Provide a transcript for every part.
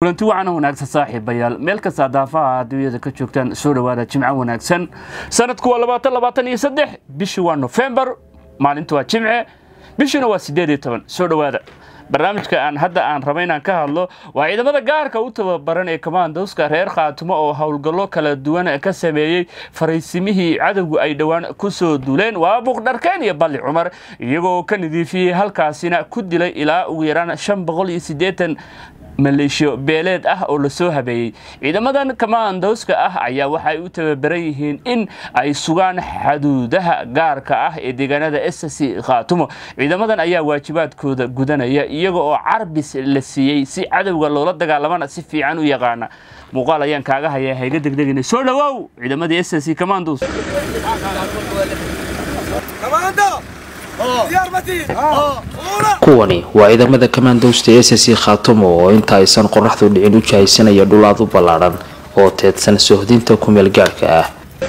kulanti wacan wanaagsan saaxiibayaal meel kasta daafaha adduunyada ka joogtaan soo dhowaada jimco wanaagsan sanadku waa labaatan labaatan iyo saddex bishii waa nofembar maalintu waa jimce bishuna waa siddeed iyo toban soo dhowaada barnaamijka aan hadda aan raba inaan ka hadlo waa ciidamada gaarka u tababaran ee komandowska reer khaatumo oo howlgallo kala duwan ka sameeyey faraysimihii cadowgu ay dhowaan ku soo duuleen waa buuqdharkeen iyo balli cumar iyagoo ka nadiifiyey halkaasina ku dilay ilaa ugu yaraan shan boqol iyo siddeetan maleeshiyo beeleed ah oo lasoo habeeyey ciidamadan komandowska ah ayaa waxay u tababaran yihiin in ay sugaan xaduudaha gaarka ah ee deegaanada ssc khaatumo ciidamadan ayaa waajibaadkooda gudanaya iyaga oo carbis la siiyey si cadowga loola dagaalamana si fiican u yaqaana muuqaal ayaan kaaga hayaa hayga degdegina soo dhawaaw ciidamadii ssc commandos kuwani waa ciidamada kamandowsta s c khaatumo oo inta aysan qoraxdu dhicin u jahaysanaya dhulaad u ballaadhan oo teedsan sohdinta kumeel gaarhka ah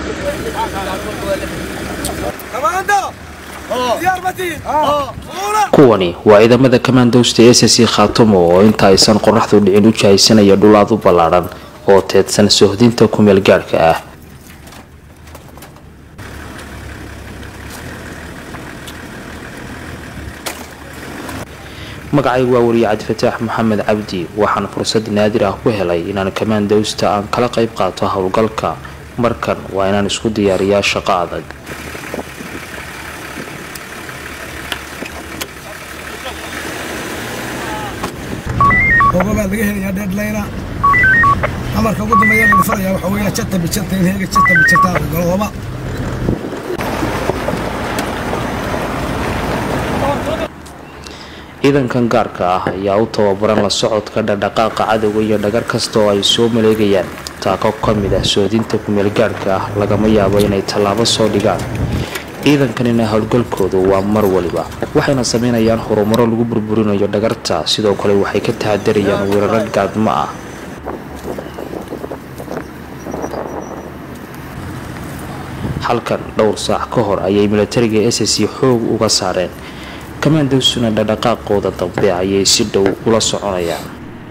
kuwani waa ciidamada kamandowsta s c khaatumo oo inta aysan qoraxdu dhicin u jahaysanaya dhulaad u ballaadhan oo teedsan sohdinta kumeel gaarhka ah magacaygu waa wariye cabdifataax maxamed cabdi waxaan fursad naadir ah ku helay inaan kamandowsta aan kala qayb qaato howlgalka markan waa inaan isku diyaariyaa shaqo adag baa laga helayaa deadlayna amarka ugu dambeeya la dhifanaya waxaa weeyaa jata bijata in heega jata bijata la galo laba ciidankan gaarka ah ayaa u tababaran la socodka dhaqdhaqaaqa cadowga iyo dhagar kasta oo ay soo maleegayaan taako ka mid ah soodinta kumeel gaarhka ah lagama yaabo inay tallaabo soo dhigaan ciidankanina howlgalkoodu waa mar waliba waxayna sameynayaan horumaro lagu burburinayo dhagarta sidoo kale waxay ka tahadarayaan weeraro gaadmo ah halkan dhowr saac ka hor ayay milatariga s c xoog uga saareen kamandowsuna dhaqdhaqaaqooda dambe ayay si dhow ula soconayaan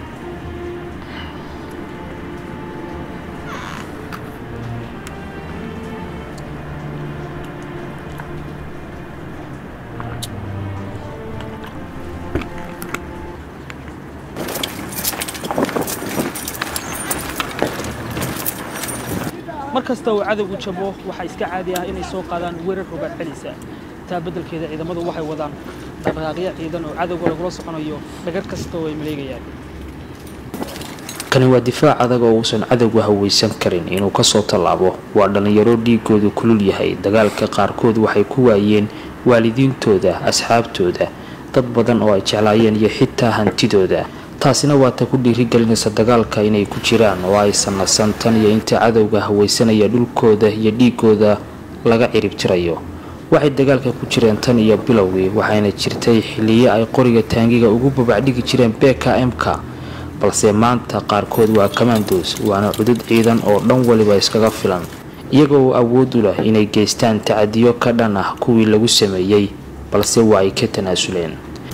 mar kasta uu cadowgu jabo waxaa iska caadi ah inay soo qaadaan weerar rogaad celisa taa beddelkeeda ciidamadu waxay wadaan dhaqdhaqaaqyo ciidan oo cadowga lagula soconayo dhagar kasta oo ay maleegayaan kani waa difaac adag oo uusan cadowga hawaysan karin inuu kasoo tallaabo waa dhallinyaro dhiigoodu kulul yahay dagaalka qaarkood waxay ku waayeen waalidiintooda asxaabtooda dad badan oo ay jeclaayeen iyo xitaa hantidooda taasina waa ta ku dhiirigelinaysa dagaalka inay ku jiraan oo aysan nasan tan iyo inta cadowga hawaysanaya dhulkooda iyo dhiigooda laga ciribtirayo waxay dagaalka ku jireen tan iyo bilowgii waxayna jirtay xilliyo ay qoriga taangiga ugu babacdhigi jireen beka mka balse maanta qaarkood waa kamandos waana cudud ciidan oo dhan waliba iskaga filan iyagoo awood u leh inay geystaan tacadiyo ka dhan ah kuwii lagu sameeyey balse waa ay ka tanaasuleen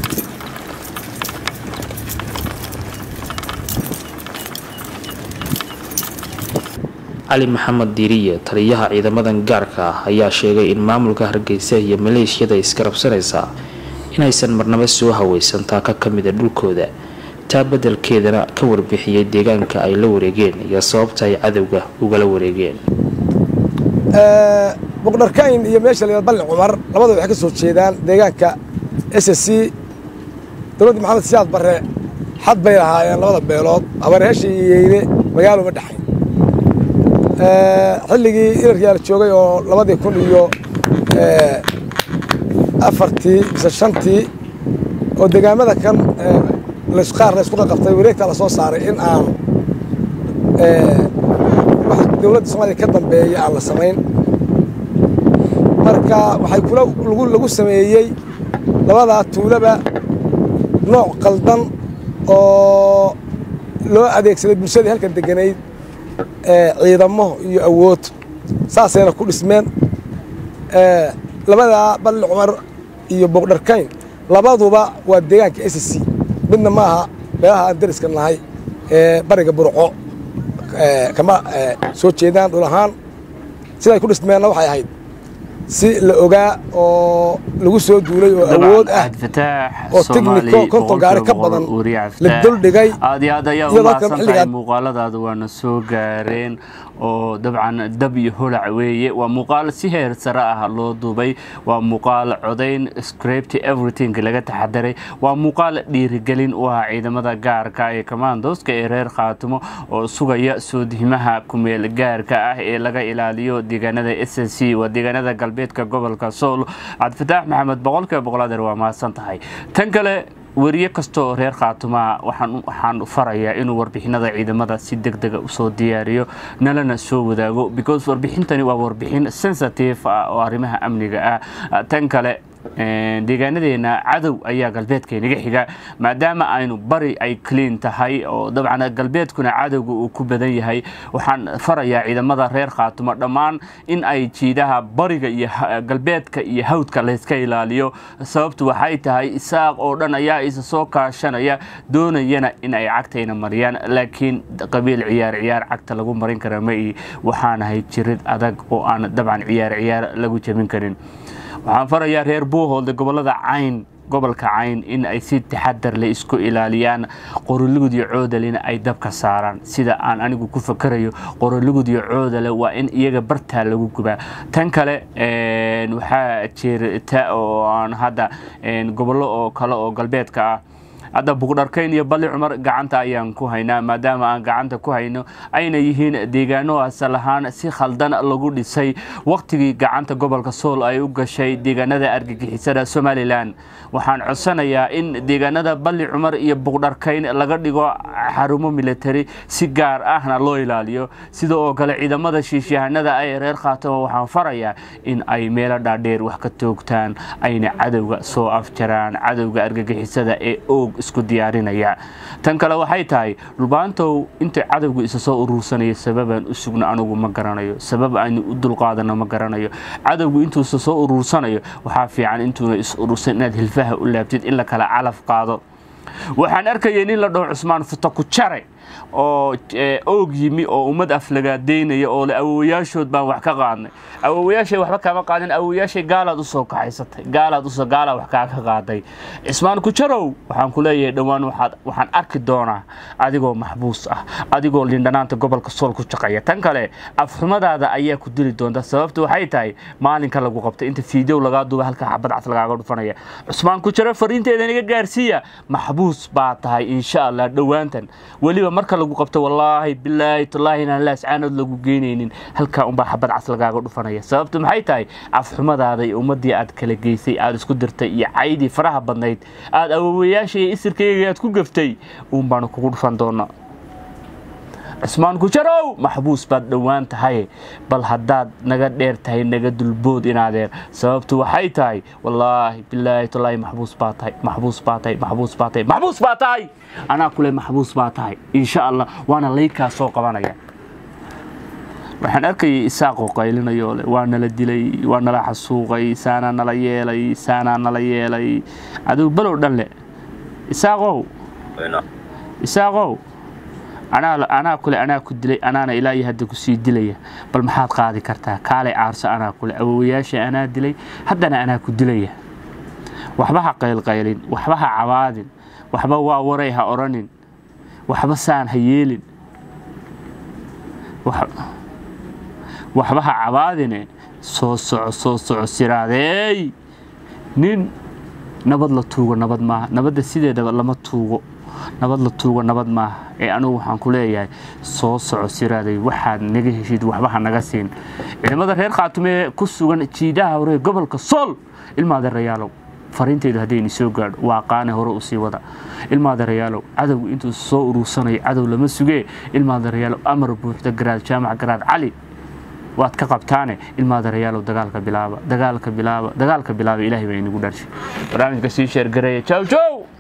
cali maxamed diiriye taliyaha ciidamadan gaarka ah ayaa sheegay in maamulka hargeysa iyo maleeshiyada iskarabsanaysa inaysan marnaba soo hawaysan taaka ka mida dhulkooda taa beddelkeedana ka warbixiyey deegaanka ay la wareegeen iyo sababta ay cadowga ugala wareegeen buqdharkayn iyo meesha la balli cumar labada waxay ka soo jeedaan deegaanka s c dowladda maxamed siyaad barre xad bay lahaayeen labada beelood abareesha iyo yeyne magaalo ma dhexayn xilligii inarkiyaa la joogay oo labadii kun iyo afartii mise shantii oo degaamada kan qaar laysku qaqabtay wareegtaa la soo saaray in aan wax dowladda soomaaliya ka dambeeya aan la samayn marka waxay kula lagu sameeyey labadaa tuulaba nooc qaldan oo loo adeegsaday bulshadii halkan deganayd ciidamo iyo awood saasayna ku dhismeen labadaa balli cumar iyo boqdharkayn labaduba waa deegaanka s c midna maaha meelaha aan dariska nahay ee bariga burco kama soo jeedaan dhul ahaan siday ku dhismeenna waxay ahayd si la ogaa oo lagu soo duulay oo awood ah oo tigniko konton gaari ka badan la duldhigay aad iyo aad ayaa u mahadsan tahay muuqaaladaada waana soo gaareen oo dabcan dab iyo holac weeye waa muuqaal si heer sare ah loo duubay waa muuqaal codayn script everything laga taxadaray waa muuqaal dhiirigelin u ah ciidamada gaarka ee commandoska ee reer khaatimo oo sugaya soodihimaha kumeel gaarka ah ee laga ilaaliyo deegaanada s s c waa deegaanada galbeedka gobolka sool cabdifataax maxamed boqolkiiba boqolaadeer waa mahadsan tahay tan kale weriye kastoo reer khaatumaa waxaan farayaa inuu warbixinada ciidamada si deg dega usoo diyaariyo nalana soo wadaago because warbixintani waa warbixin sensitive ah oo arrimaha amniga ah tan kale deegaanadeena cadow ayaa galbeedka inaga xiga maadaama aynu bari ay clean tahay oo dabcan galbeedkuna cadowga uu ku badan yahay waxaan farayaa ciidamada reer khaatumo dhammaan in ay jiidaha bariga iyo galbeedka iyo hawdka layska ilaaliyo sababtu waxay tahay isaaq oo dhan ayaa isa soo kaashanaya doonayana in ay cagtayna mariyaan laakiin qabiil ciyaar ciyaar cagta lagu marin kara ma ii waxaanahay jirid adag oo aan dabcan ciyaar ciyaar lagu jebin karin waxaan farayaa reer buuhoolda gobolada cayn gobolka cayn in ay si taxadar le isku ilaaliyaan qorolugud iyo coodalena ay dabka saaraan sida aan anigu ku fakarayo qorolugud iyo coodale waa in iyaga bartaa lagu gubaa tan kale waxaa jirta oo aan hadda gobollo oo kale oo galbeedka ah hadda bugdharkayn iyo balli cumar gacanta ayaan ku haynaa maadaama aan gacanta ku hayno ayna yihiin deegaano asal ahaan si khaldan lagu dhisay wakhtigii gacanta gobolka sool ay u gashay deegaanada argagixisada somalilan waxaan codsanayaa in deegaanada balli cumar iyo bugdharkayn laga dhigo xarumo military si gaar ahna loo ilaaliyo sida oo kale ciidamada shiishyahanada ee reer khaatamo waxaan farayaa in ay meelo dhaadheer wax ka toogtaan ayna cadowga soo afjaraan cadowga argagixisada ee oog isku diyaarinaya tan kale waxay tahay dhulbaantow inta cadowga isa soo uruursanaya sababaan u sugno anugu ma garanayo sabab aynu u dulqaadano ma garanayo cadowgu intuusa soo uruursanayo waxaa fiican intuuna is urursan inaad hilfaha u laabtid in la kala calaf qaado waxaan arkayay nin la dhaho cusmaan futa ku jare oo oog yimi oo ummad aflagaadeynaya oo le awowayaashood baan wax ka qaadnay awowayaashay waxba kama qaadin awowayaashay gaalaad usoo kaxaysatay gaalaad usoo gaalaa wax kaa ka qaaday cismaan kujarow waxaan ku leeyahay dhowaan waxaan arki doonaa adigoo maxbuus ah adigoo lindhanaanta gobolka sool ku shaqeeya tan kale afxumadaada ayaa ku dili doonta sababta waxay tahay maalinka lagu qabtay inta fiideow lagaa duuba halka xabad cas lagaaga dhufanaya cusmaan kujaro fariinteeda naga gaarsiiya maxbuus baa tahay insha allah dhowaantan weliba marka lagu qabto wallaahi bilaahi tallaahi inaan laascaanood lagu geynaynin halkaa unbaa xabad cas lagaaga dhufanaya sababtu maxay tahay afxumadaada iyo ummaddii aad kala geysay aad isku dirtay iyo caydii faraha badnayd aad awowayaasha iyo isirkayga aad ku gaftay uun baanu kugu dhufan doonaa cismaan kujarow maxbuus baad dhowaan tahay bal haddaad naga dheer tahay naga dulbood inaadeer sababtu waxay tahay wallaahi bilaahi tallaahi maxbuus baa tahay maxbuus baa tahay maxbuus baa tahay maxbuus baa tahay anaa kule maxbuus baa tahay insha allah waana laykaa soo qabanaya waxaan arkayay isaaqoo qaylinayo le waa nala dilay waa nala xasuuqay saanaa nala yeelay saanaa nala yeelay adigu balow dhan le isaaqow isaaqow anaa kule anaa ku dilay anaana ilaa iyo hadda kusii dilaya bal maxaad qaadi kartaa kaalay caarso anaa kule awowayaasha anaa dilay haddana anaa ku dilaya waxba ha qaylqaylin waxba ha cabaadin waxba waa waray ha odhanin waxba saan ha yeelin waxba ha cabaadine soo soco soo soco siraadeey nin nabad la tuugo nabad maaha nabadda sideedaba lama tuugo nabad la tuugo nabad maaha ee anugu waxaan ku leeyahay soo soco siraaday waxaad naga heshid waxba ha naga siin ciidamada reer khaatumee ku sugan jiidaha hore gobolka sool ilmaadeerayaalow fariinteydu haddayni soo gaadho waa qaane hore usii wada ilmaadeerayaalow cadowgu intuu soo uruursanayo cadow lama sugee ilmaadeerayaalow amar buuxda garaad jaamac garaad cali waad ka qabtaane ilmaadeerayaalow dagaalka bilaaba dagaalka bilaaba dagaalka bilaaba ilaahay baa inagu dharshay barnaamijka sii sheergareeya jow jow